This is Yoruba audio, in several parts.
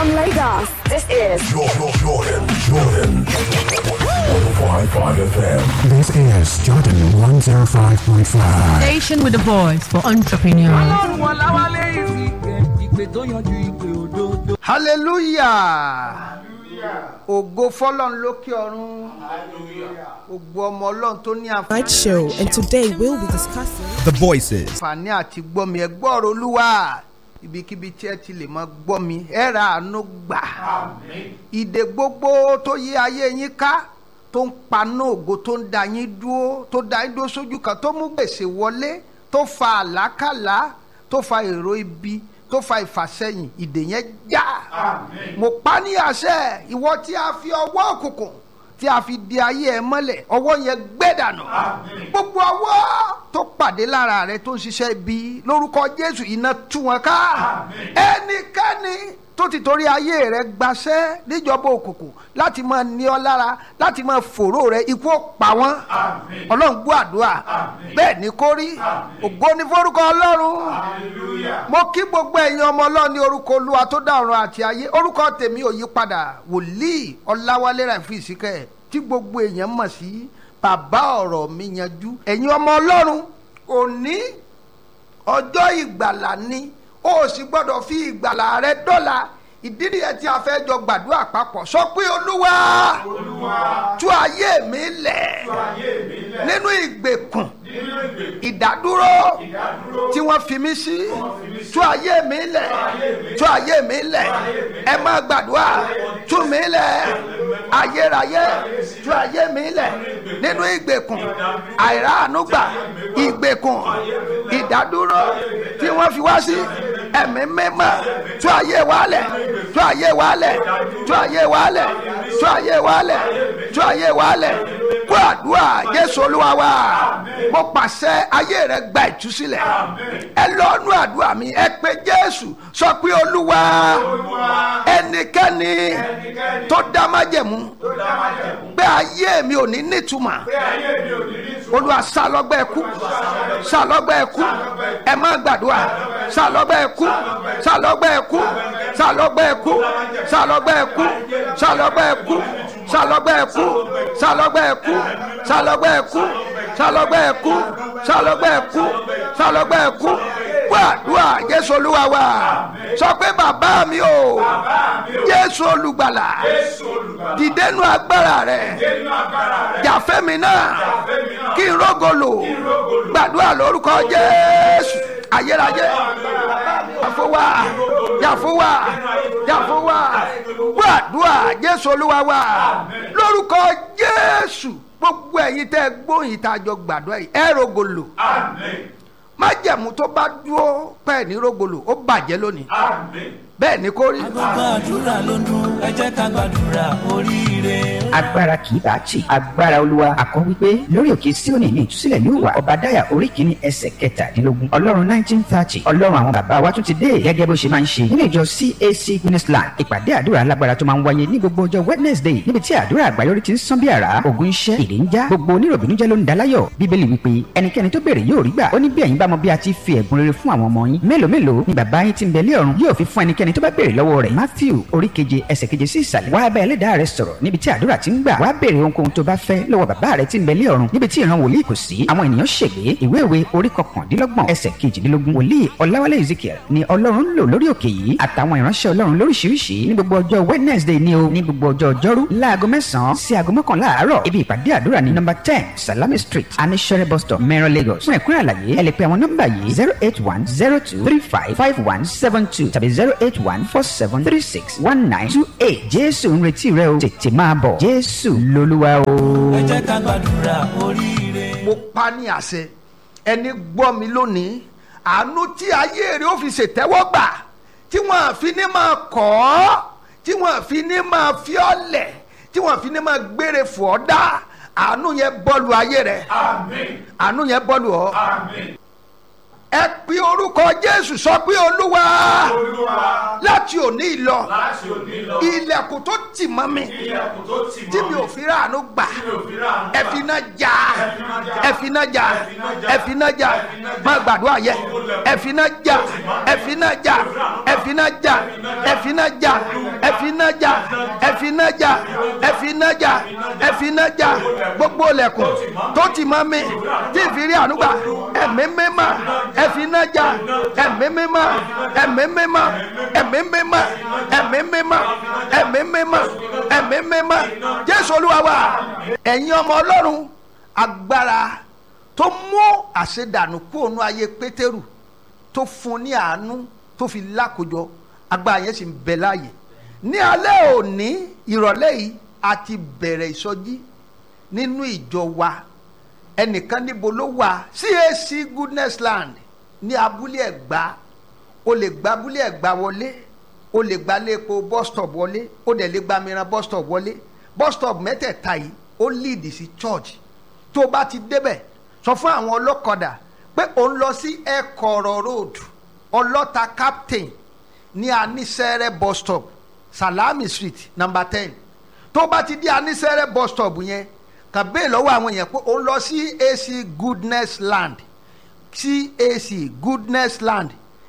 From Lagos, this is Jordan, Jordan, Jordan. 105.5 FM. This is Jordan 105.5. Station with a voice for entrepreneurs. ọlọ́run ọ̀làwálé ìsìnkè ìpè tó yanjú ìpè òdodo. hallelujah ògo fọlọ́run lókè ọ̀run ògo ọmọ ọlọ́run tó ní Night show, and today we'll be discussing. The voices. àǹfààní àti gbọ́ mi ẹ gbọ́rọ̀ olúwa ibikíbi tí ẹ ti lè máa gbọ́ mi ẹ ra àánú gbà ìdè gbogbo tó yí ayé yín ká tó ń paná ògo tó ń da yín dúró tó da yín dúró sójú kan tó mú gbèsè wọlé tó fa àlákàlà tó fa èrò ibi tó fa ìfàsẹ́yìn ìdè yẹn já mo pa ní àṣẹ ìwọ tí a fi ọwọ́ òkùnkùn tí a fi di ayé ẹ mọ́lẹ̀ ọwọ́ yẹn gbé dànù gbogbo ọwọ́ tó pàdé lára rẹ tó ń ṣiṣẹ́ ibi lórúkọ jésù iná tú wọn ká ẹnikẹ́ni tó ti torí ayé rẹ gbaṣẹ́ níjọba òkùnkùn láti máa ní ọ lára láti máa fòró rẹ ikú ó pa wọ́n ọlọ́run gbọ́ àdúrà bẹ́ẹ̀ ni kó rí ògo ní forúkọ ọlọ́run mo kí gbogbo ẹ̀yin ọmọ ọlọ́run ní orúkọ olúwa tó dá ọ̀run àti ayé orúkọ tèmi ò yí padà wòlíì ọláwálé ràìfù ìsìkẹ́ tí gbogbo èèyàn mọ̀ sí bàbá ọ̀rọ̀ mi yanjú ẹ̀yin ọmọ ọlọ́run òní ọjọ́ ìgbàlà ni o sì gbọ́dọ̀ fi ìgbàlà rẹ dọ́là ìdí nìyẹn tí a fẹ́ jọ gbàdúrà papọ̀ sọ pé olúwa tú ayé mi lẹ̀ nínú ìgbèkùn ìdádúró tí wọ́n fi mí sí tú ayé mi lẹ̀ tú ayé mi lẹ̀ ẹ má gbàdúrà tú mi lẹ̀ ayérayé tú ayé mi lẹ̀ nínú ìgbèkùn àìráàánúgbà ìgbèkùn ìdádúró tí wọ́n fi wá sí ẹ̀mí mímọ́ tú ayé wa lẹ̀ tú ayé wa lẹ̀ tú ayé wa lẹ̀ tú ayé wa lẹ̀ tú ayé wa lẹ̀ kó àdúrà jésù olúwa wa mo pàṣẹ ayé rẹ gba ìtúsílẹ̀ ẹ lọ́nu àdúrà mi ẹ pé jésù sọ pé olúwa ẹnikẹ́ni tó dá májẹ̀mú pé ayé mi ò ní nítumọ̀ olúwa sálọ́gbẹ́ ẹkú sálọ́gbẹ́ ẹkú ẹ má gbàdúrà sálọ́gbẹ́ ẹkú sálọ́gbẹ́ ẹkú sálọ́gbẹ́ ẹkú sálọ́gbẹ́ ẹkú sálọ́gbẹ́ ẹkú sálọ́gbẹ́ ẹkú sálọ́gbẹ́ ẹkú sálọ́gbẹ́ ẹkú sálọ́gbẹ́ ẹkú sálọ́gbẹ́ ẹkú sálọ́gbẹ́ ẹkú gbàdúrà jésù olúwa wa sọ pé bàbá mi o jésù olùgbàlà dìdénú agbára rẹ jàfẹ́mi náà kí n rógolo gbàdúrà lórúkọ jésù ayérayé yàfọwà yàfọwà yàfọwà gbàdúrà jésù olúwa wa lórúkọ jésù gbogbo ẹ̀yin tẹ́ gbóyin tá a jọ gbàdúrà yìí ẹ rógolo májẹ̀mú tó bá dúró pẹ́ẹ́ ní rógolo ó bàjẹ́ lónìí bẹ́ẹ̀ ni kò rí. gbogbo àdúrà ló ń dún ẹ jẹ́ ká gbàdúrà oríire. agbára kì í bá tì agbára olúwa àkọ́ wípé lórí òkè síónì ní ìtúsílẹ̀ yóò wà ọ̀bàdáyà orí kìíní ẹsẹ̀ kẹtàdínlógún ọlọ́run nineteen thirty ọlọ́run àwọn bàbá wa tún ti dé gẹ́gẹ́ bó ṣe máa ń ṣe nínú ìjọ cac guinnessland ìpàdé àdúrà alágbára tó máa ń wáyé ní gbogbo ọjọ́ wednesday níbi tí àdúrà àgbáyọrí ti ń sán bí àrá ògùn iṣẹ́ ìlé ń já gbogbo oníròbìnújẹ́ ló ń daláyọ̀ bíbélì wípé ẹnikẹ́ni tó béèrè yóò rí gbà ó ní bí ẹ̀yin bá mọ bí a ti fi ẹ̀bùn rere fún àwọn ọmọ yín mélòó mélòó ni bàbá yín ti ń bẹ lé ọ̀run yóò fi fún ẹnikẹ́ni tó bá béèrè lọ́wọ́ rẹ̀ matthew orí keje ẹsẹ̀ keje sí ìsàlẹ̀ wá bá ẹlẹ́dàá rẹ sọ̀rọ̀ níbi tí àdúrà ti ń gbà wá béèrè ohunkóhun tó bá fẹ́ lọ́wọ́ bàbá rẹ ti ń bẹ lé ọ̀run níbi tí ìran wòlíì kò sí àwọn ènìyàn ṣègbè ìwé ìwé orí kọkàndínlọ́gbọ̀n ẹsẹ̀ kejìdínlógún wòlíì ọláwálé ezekiel ni ọlọ́run ń lò lórí òkè yìí àtàwọn ìránṣẹ́ ọlọ́run lóríṣiríṣi ní gbogbo ọjọ́ wednesday ni o ní gbogbo ọjọ́ ọjọ́rú láago mẹ́sàn-án sí aago mọ́kànlá àárọ̀ ibi ìpàdé àdúrà ní nọ́mbà ten salami street anishere bus stop mẹ́rin lagos fún ẹ̀kúnrẹ́ àlàyé ẹ lè pe àwọn nọ́mbà yìí zero eight one zero two three five five one seven two tàbí zero eight one four seven three six one nine two eight jésù ń retí rẹ o tètè máa bọ̀ jésù lolúwa o. ẹ jẹ́ ká gbàdúrà oríire. mo pa ní àṣẹ ẹni gbọ́ mi lónìí àánú tí ayé rẹ̀ ó fi ṣètẹ́wọ́ gbà tí wọ́n fi ní máa kọ́ ọ́ tí wọ́n fi ní máa fi ọ́ lẹ̀ tí wọ́n fi ní máa gbére fò ọ́ dá àánú yẹn bọ́ọ̀lù ayé rẹ̀ àánú yẹn bọ́ọ̀lù ọ́ ẹ pe orúkọ jésù sọ pé olúwa láti òní lọ ilẹ̀kùn tó tì mọ́ mi tí mi ò fi ráàánú gbà ẹ fi iná já ẹ fi iná já ẹ fi iná já má gbàdúrà yẹ ẹ fi iná já ẹ fi iná já ẹ fi iná já ẹ fi iná jà ẹ fi iná jà ẹ fi iná jà ẹ fi iná jà ẹ fi iná jà gbogbo ilẹ̀kùn tó ti mọ́ mi tí ìfìrí ànúgbà ẹ̀mí mímọ́ ẹ fi iná jà ẹ̀mí mímọ́ ẹ̀mí mímọ́ ẹ̀mí mímọ́ ẹ̀mí mímọ́ ẹ̀mí mímọ́ ẹ̀mí mímọ́ jésù olúwa wa ẹ̀yin ọmọ ọlọ́run agbára tó mú àṣedànù kúrò nú ayé pétérù tó fún ní àánú tó fi lákòjọ agbára yẹn sì ń bẹ láàyè ní alẹ́ òní ìrọ̀lẹ́ yìí a ti bẹ̀rẹ̀ ìsọjí nínú ìjọ wa ẹnìkan níbo ló wà CAC goodness land ní abúlé ẹ̀gbá o lè gba abúlé ẹ̀gbá wọlé o lè gba lépo bus stop wọlé o dẹ̀ lè gba mìíràn bus stop wọlé bus stop mẹ́tẹ̀ẹ̀ta yìí ó lead sí church tó o bá ti débẹ̀ sọ fún àwọn ọlọ́kadà pé ò ń lọ sí ẹ̀kọ́rọ̀ road ọlọ́ta captain ní anisẹ́rẹ́ bus stop salami street number ten tó o bá ti di anisẹ́rẹ́ bus stop yẹn kàn bẹ́ẹ̀ lọ́wọ́ àwọn yẹn pé ò ń lọ sí AC goodness land CAC goodness land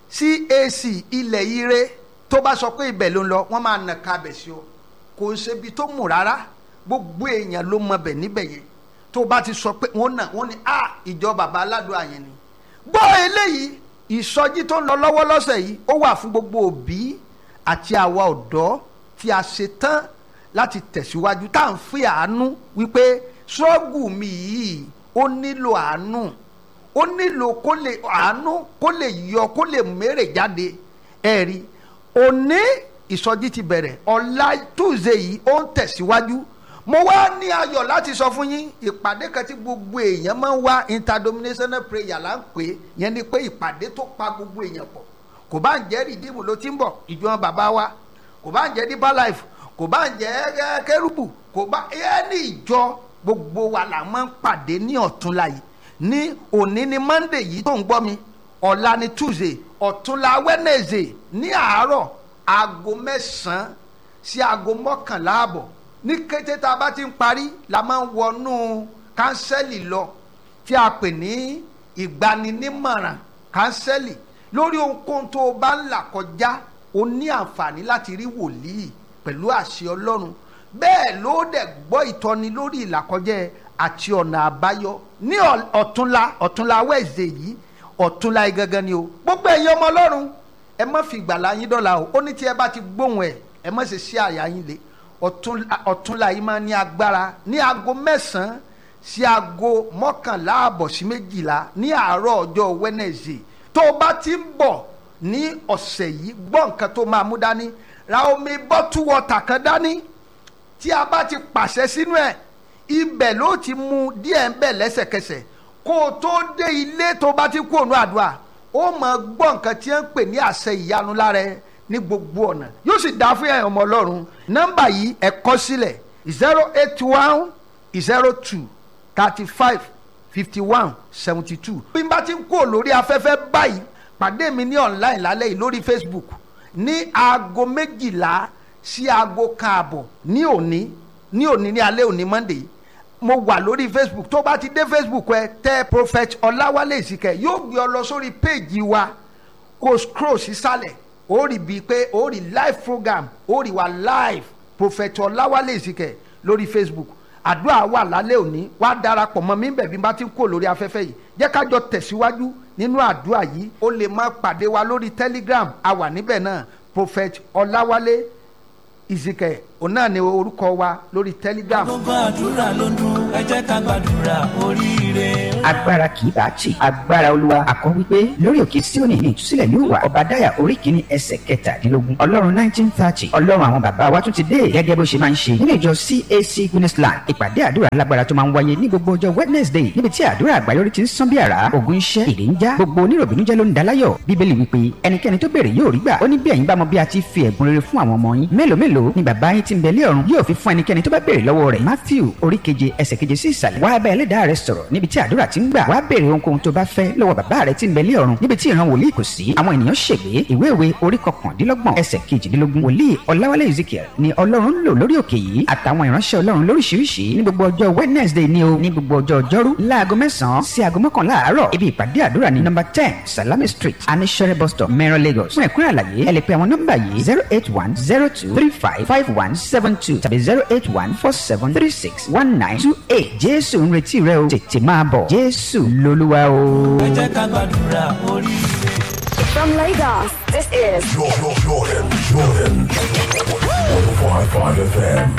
CAC ilẹ̀ ire tó bá sọ pé ibẹ̀ ló ń lọ wọ́n máa nà kábẹ̀ sí ọ kò ń ṣe ibi tó mú rárá gbogbo èèyàn ló mọ bẹ̀ níbẹ̀ yẹn tó bá ti sọ pé wọ́n nà wọ́n ní a ìjọ bàbá aládùn àyẹn ni. gbọ́ eléyìí ìsọjí tó ń lọ lọ́wọ́ lọ́sẹ̀ yìí ó wà fún gbogbo òbí àti àwa ọ̀dọ́ tí a ṣe tán láti tẹ̀síwájú tá à ń fi àánú wípé ṣọ́ọ̀gù mi yìí ó nílò àánú ó nílò kó lè àánú kó lè yọ kó lè mèrè jáde ẹ̀rí òní ìsọjí ti bẹ̀rẹ̀ ọ̀la túùzé yìí ó ń tẹ̀síwájú mo wá ní ayọ̀ láti sọ fún yín ìpàdé kan tí gbogbo èèyàn máa ń wá interdenominational prayer là ń pè é yẹn ni pé ìpàdé tó pa gbogbo èèyàn pọ̀ kò bá ń jẹ́ rìdíìmù ló ti ń bọ̀ ìjọ bàbá wa kò bá ń jẹ́ deeper life kò bá ń jẹ́ kérúbù kò bá ẹni ìjọ gbogbo wa là máa ń pàdé ní ọ̀túnla yìí ní òní ni monday yìí tó ń gbọ́ mi ọ̀la ni tuesday ọ̀túnla wednesday ní àárọ̀ aago mẹ́sàn-án sí aago mọ́kànlá àbọ̀ ní kété tá a bá ti ń parí la máa ń wọnú kánsẹ́lì lọ tí a pè ní ìgbaninímọ̀ràn kánsẹ́lì lórí ohunkóhun tó o bá ń là kọjá o ní àǹfààní láti rí wòlíì pẹ̀lú àṣẹ ọlọ́run bẹ́ẹ̀ ló dẹ̀ gbọ́ ìtọ́ni lórí ìlàkọjẹ́ àti ọ̀nà àbáyọ ní ọ̀túnla ọ̀túnla wẹ̀ẹ̀zẹ̀ yìí ọ̀túnla yìí gangan ni o gbogbo ẹ̀yin ọmọ ọlọ́run ẹ má fi ìgbàlá yín dọ́là o ó ní tí ẹ bá ti gbóhùn ẹ ẹ má ṣe sí àyà yín le ọ̀túnla yìí máa ní agbára ní aago mẹ́sàn-án sí aago mọ́kànlá àbọ̀ sí méjìlá ní àárọ̀ ọjọ́ Wednesday tó o bá ti ń bọ̀ ní ọ̀sẹ̀ yìí gbọ́ nǹkan tó máa mú dání ra omi bọ́tú wọ́tà kan dání tí a bá ti pàṣẹ sínú ẹ̀ ibẹ̀ ló ti mu díẹ̀ ń bẹ̀ lẹ́sẹ̀kẹsẹ̀ kó o tó dé ilé tó bá ti kú òun àdúrà ó mọ̀ gbọ́ nǹkan tí wọ́n ń pè ní àṣẹ ìyanu lára ẹ ní gbogbo ọ̀nà yóò sì dá fún ẹ̀yàn ọmọ ọlọ́run nọ́mbà yìí ẹ kọ sílẹ̀ zero eight one zero two thirty five fifty one seventy two. bí n bá ti ń kó lórí afẹ́fẹ́ báyìí pàdé mi ní online lálẹ́ yìí lórí Facebook ní aago méjìlá sí aago kan àbọ̀ ní òní ní òní ní alẹ́ òní Monday mo wà lórí Facebook tó bá ti dé Facebook ẹ tẹ Prophet Ọláwálé Ìsìkẹ́ yóò gbé ọ lọ sórí péèjì wa kó scroll sísàlẹ̀ ó rí bíi pé ó rí live program ó rí wa live Prophet Ọláwálé Ìsìkẹ́ lórí Facebook àdúrà wà lálẹ́ òní wá darapọ̀ mọ́ mi bẹ̀bí bá ti ń kó lórí afẹ́fẹ́ yìí jẹ́ ká jọ tẹ̀síwájú nínú àdúrà yìí ó lè má pàdé wa lórí Telegram a wà níbẹ̀ náà Prophet Ọláwálé Ìsìkẹ́ òun náà ni orúkọ wa lórí Telegram. gbogbo àdúrà ló dún ẹ jẹ́ ká gbàdúrà oríire. agbára kì í bá tì agbára olúwa àkọ́ wípé lórí òkè síónì ní ìtúsílẹ̀ yóò wà ọ̀bàdáyà orí kìíní ẹsẹ̀ kẹtàdínlógún ọlọ́run nineteen thirty ọlọ́run àwọn bàbá wa tún ti dé gẹ́gẹ́ bó ṣe máa ń ṣe nínú ìjọ cac guinnessland ìpàdé àdúrà lágbára tó máa ń wáyé ní gbogbo ọjọ́ wednesday níbi tí àdúrà àgbáyọrí ti ń sán bí àrá ògùn iṣẹ́ ìdè ń já gbogbo oníròbìnújẹ́ ló ń daláyọ̀ bíbélì wípé ẹnikẹ́ni tó béèrè yóò rí gbà ó ní bí ẹ̀yin bá mọ bí a ti fi ẹ̀bùn rere fún àwọn ọmọ yín mélòó mélòó ni bàbá yín ti ń bẹ lé ọ̀run yóò fi fún ẹnikẹ́ni tó bá béèrè lọ́wọ́ rẹ̀ matthew orí keje ẹsẹ̀ keje sí ìsàlẹ̀ wá bá ẹlẹ́dàá rẹ sọ̀rọ̀ níbi tí àdúrà ti ń gbà wá béèrè ohunkóhun tó bá fẹ́ lọ́wọ́ bàbá rẹ tí ń bẹ lé ọ̀run níbi tí ìran wòlíì kò sí àwọn ènìyàn ṣègbè ìwé ìwé orí kọkàndínlọ́gbọ̀n ẹsẹ̀ kejìdínlógún wòlíì ọláwálé ezekiel ni ọlọ́run ń lò lórí òkè yìí àtàwọn ìránṣẹ́ ọlọ́run lóríṣiríṣi ní gbogbo ọjọ́ wednesday ni o ní gbogbo ọjọ́ ọjọ́rú láago mẹ́sàn-án sí aago mọ́kànlá àárọ̀ ibi ìpàdé àdúrà ní nọ́mbà ten salami street anishere bus stop mẹ́rọ lagos fún ẹ̀kúnrẹ́ àlàyé ẹ lè pe àwọn nọ́mbà yìí zero eight one zero two three five five one seven two tàbí zero eight one four seven three six one nine two eight jésù ń retí rẹ o tètè máa bọ̀ jésù lolúwa o. ẹ jẹ́ ká gbàdúrà orí rẹ̀. From Lagos, this is Jordan, Jordan, Jordan. 105.5 FM.